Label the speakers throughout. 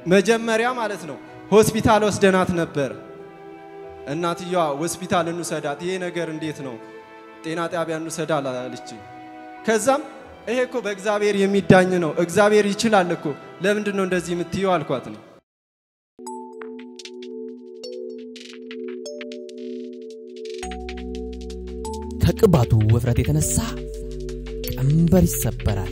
Speaker 1: መጀመሪያ ማለት ነው ሆስፒታል ወስደናት ነበር። እናትየዋ ሆስፒታል እንውሰዳት፣ ይሄ ነገር እንዴት ነው ጤና ጣቢያ እንውሰዳ አለችኝ። ከዛም ይሄ እኮ በእግዚአብሔር የሚዳኝ ነው፣ እግዚአብሔር ይችላል እኮ ለምንድን ነው እንደዚህ የምትየው አልኳት ነው።
Speaker 2: ከቅባቱ ውፍረት የተነሳ ቀንበር ይሰበራል።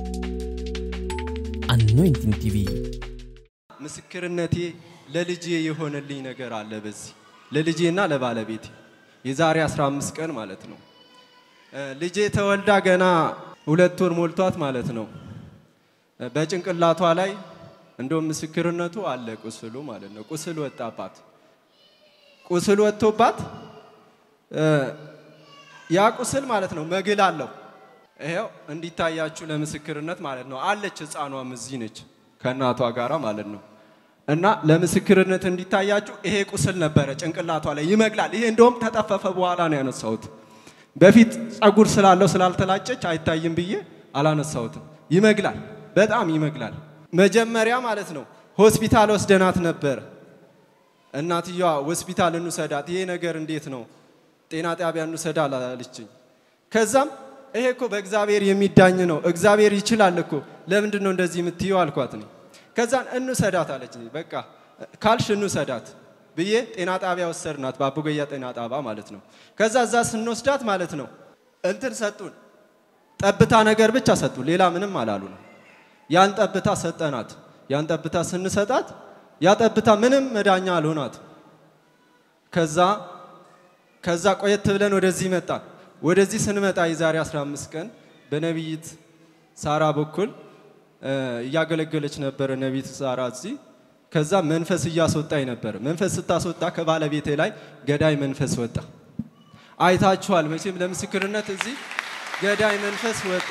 Speaker 2: አኖይንቲንግ ቲቪ
Speaker 1: ምስክርነቴ ለልጄ የሆነልኝ ነገር አለ። በዚህ ለልጄና ለባለቤቴ የዛሬ 15 ቀን ማለት ነው። እ ልጄ ተወልዳ ገና ሁለት ወር ሞልቷት ማለት ነው። እ በጭንቅላቷ ላይ እንደውም ምስክርነቱ አለ ቁስሉ ማለት ነው። ቁስል ወጣባት። ቁስል ወጥቶባት እ ያ ቁስል ማለት ነው መግል አለው። ይሄው እንዲታያችሁ ለምስክርነት ማለት ነው አለች። ህፃኗም እዚህ ነች ከእናቷ ጋራ ማለት ነው። እና ለምስክርነት እንዲታያችሁ ይሄ ቁስል ነበረ ጭንቅላቷ ላይ ይመግላል። ይሄ እንደውም ተጠፈፈ በኋላ ነው ያነሳሁት። በፊት ጸጉር ስላለው ስላልተላጨች አይታይም ብዬ አላነሳሁትም። ይመግላል፣ በጣም ይመግላል። መጀመሪያ ማለት ነው ሆስፒታል ወስደናት ነበር። እናትየዋ ሆስፒታል እንውሰዳት፣ ይሄ ነገር እንዴት ነው ጤና ጣቢያ እንውሰዳ አለችኝ። ከዛም ይሄ እኮ በእግዚአብሔር የሚዳኝ ነው፣ እግዚአብሔር ይችላል እኮ ለምንድን ነው እንደዚህ የምትየው አልኳት ነው። ከዛን እንውሰዳት አለች። በቃ ካልሽ እንውሰዳት ብዬ ጤና ጣቢያ ወሰድናት፣ በአቡገያ ጤና ጣቢያ ማለት ነው። ከዛ እዛ ስንወስዳት ማለት ነው እንትን ሰጡን፣ ጠብታ ነገር ብቻ ሰጡን፣ ሌላ ምንም አላሉ ነው። ያን ጠብታ ሰጠናት። ያን ጠብታ ስንሰጣት ያ ጠብታ ምንም መዳኛ አልሆናት። ከዛ ከዛ ቆየት ብለን ወደዚህ መጣን። ወደዚህ ስንመጣ የዛሬ 15 ቀን በነቢይት ሳራ በኩል እ እያገለገለች ነበረ ነቢይት ሳራ እዚህ። ከዛ መንፈስ እያስወጣኝ ነበር። መንፈስ ስታስወጣ ከባለቤቴ ላይ ገዳይ መንፈስ ወጣ። አይታችኋል መቼም ለምስክርነት እዚህ ገዳይ መንፈስ ወጣ።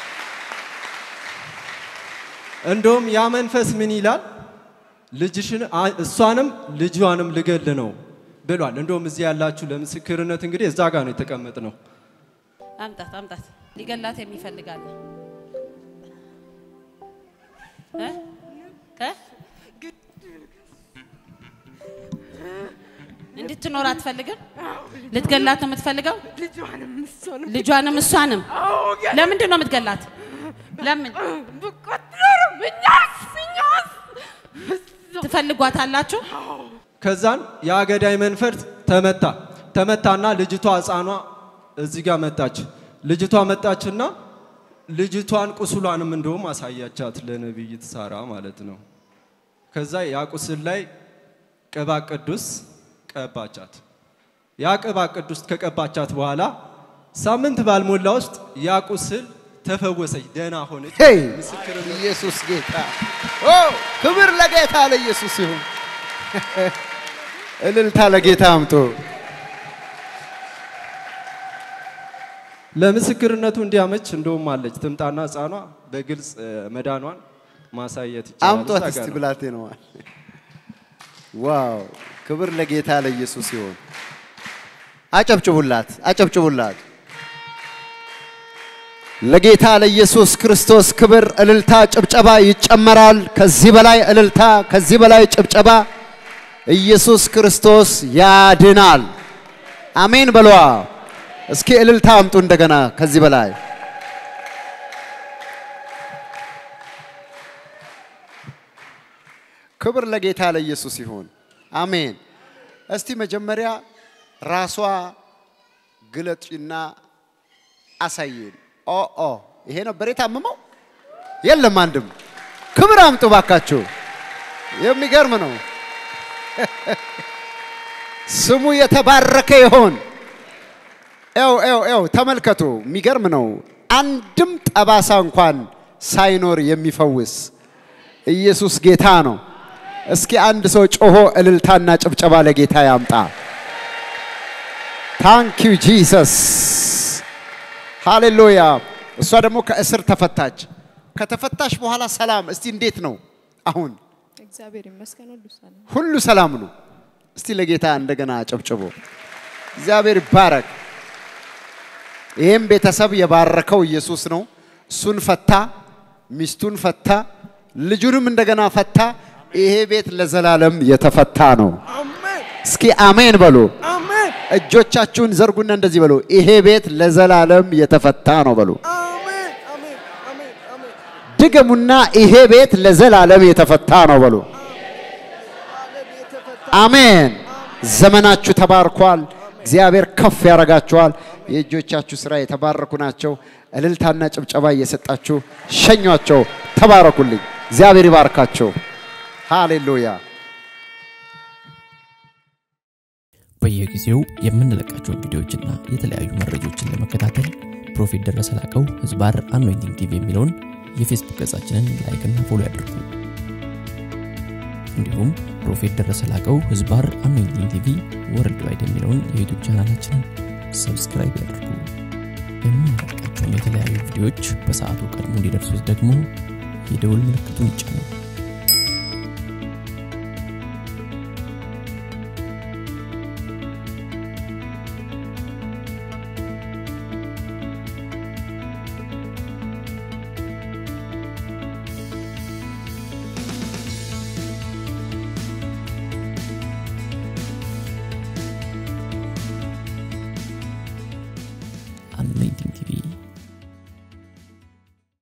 Speaker 1: እንደውም ያ መንፈስ ምን ይላል? ልጅሽን አ- እሷንም ልጇንም ልገል ነው ብሏል። እንደውም እዚህ ያላችሁ ለምስክርነት እንግዲህ እዛ ጋር ነው የተቀመጥ ነው።
Speaker 3: አምጣት አምጣት። ሊገላት የሚፈልጋለ እ? እ? እንድትኖር አትፈልግም? ልትገላት ነው የምትፈልገው?
Speaker 4: ልጇንም እሷንም
Speaker 3: ልጇንም እሷንም።
Speaker 4: አዎ ገ-
Speaker 3: ለምንድን ነው የምትገላት? ለምን
Speaker 4: ብቆጥሩ እኛስ እኛስ
Speaker 3: ትፈልጓታላችሁ?
Speaker 1: ከዛን ያ ገዳይ መንፈስ ተመታ ተመታና ልጅቷ ህፃኗ እዚህ ጋር መጣች። ልጅቷ መጣችና ልጅቷን ቁስሏንም እንደውም አሳያቻት ለነቢይት ሳራ ማለት ነው። ከዛ ያ ቁስል ላይ ቅባ ቅዱስ ቀባቻት። ያ ቅባ ቅዱስ ከቀባቻት በኋላ ሳምንት ባልሞላ ውስጥ ያ ቁስል ተፈወሰች፣ ደህና ሆነች።
Speaker 5: ሄይ
Speaker 1: ምስክርነት
Speaker 5: ኢየሱስ ጌታ ኦ ክብር ለጌታ ለኢየሱስ ይሁን። እልልታ ለጌታ አምጡ።
Speaker 1: ለምስክርነቱ እንዲያመች እንደውም አለች ትምጣና ህፃኗ በግልጽ እ፣ መዳኗን ማሳየት ይቻላል።
Speaker 5: አምጧት
Speaker 1: እዛ
Speaker 5: እስቲ
Speaker 1: ጋር ነው።
Speaker 5: ብላቴ ነዋል። ዋው ክብር ለጌታ ለኢየሱስ ይሁን። አጨብጭቡላት፣ አጨብጭቡላት። ለጌታ ለኢየሱስ ክርስቶስ ክብር፣ እልልታ፣ ጭብጨባ ይጨመራል። ከዚህ በላይ እልልታ፣ ከዚህ በላይ ጭብጨባ። ኢየሱስ ክርስቶስ ያድናል። አሜን በሏ። እስኪ እልልታ አምጡ እንደገና ከዚህ በላይ ክብር ለጌታ ለኢየሱስ ይሁን። አሜን። እስቲ መጀመሪያ ራሷ ግለጪና አሳየን። ኦ ኦ ይሄ ነበር የታመመው? የለም አንድም። ክብር አምጡ ባካችሁ። የሚገርም ነው። ስሙ የተባረከ ይሆን። ኤው ኤው ኤው ተመልከቱ። የሚገርም ነው። አንድም ጠባሳ እንኳን ሳይኖር የሚፈውስ ኢየሱስ ጌታ ነው። እስኪ አንድ ሰው ጮሆ እልልታና ጭብጨባ ለጌታ ያምጣ። ታንክ ዩ ጂሰስ ሃሌሉያ። እሷ ደግሞ ከእስር ተፈታች። ከተፈታሽ በኋላ ሰላም። እስቲ እንዴት ነው አሁን?
Speaker 4: እግዚአብሔር ይመስገን ሁሉ ሰላም።
Speaker 5: ሁሉ ሰላም ነው። እስቲ ለጌታ እንደገና አጨብጭቦ እግዚአብሔር ይባረክ። ይህም ቤተሰብ የባረከው ኢየሱስ ነው። እሱን ፈታ፣ ሚስቱን ፈታ፣ ልጁንም እንደገና ፈታ። ይሄ ቤት ለዘላለም የተፈታ ነው።
Speaker 1: አሜን
Speaker 5: እስኪ አሜን በሉ።
Speaker 1: አሜን
Speaker 5: እጆቻችሁን ዘርጉና እንደዚህ በሉ። ይሄ ቤት ለዘላለም የተፈታ ነው በሉ።
Speaker 1: አሜን አሜን አሜን አሜን
Speaker 5: ድገሙና ይሄ ቤት ለዘላለም የተፈታ ነው በሉ። አሜን። ዘመናችሁ ተባርኳል። እግዚአብሔር ከፍ ያደርጋችኋል። የእጆቻችሁ ስራ የተባረኩ ናቸው። እልልታና ጭብጨባ እየሰጣችሁ ሸኟቸው። ተባረኩልኝ። እግዚአብሔር ይባርካቸው። ሃሌሉያ።
Speaker 2: በየጊዜው የምንለቃቸውን ቪዲዮዎችና የተለያዩ መረጃዎችን ለመከታተል ፕሮፌት ደረሰ ላቀው ህዝባር አኖይንቲንግ ቲቪ የሚለውን የፌስቡክ ገጻችንን ላይክና ፎሎ ያድርጉ። እንዲሁም ፕሮፌት ደረሰ ላቀው ህዝባር አኖይንቲንግ ቲቪ ወርልድ ዋይድ የሚለውን የዩቱብ ቻናላችንን ሰብስክራይብ ያድርጉ። የምንለቃቸውን የተለያዩ ቪዲዮዎች በሰዓቱ ቀድሞ እንዲደርሱት ደግሞ የደውል ምልክቱን ይጫኑ።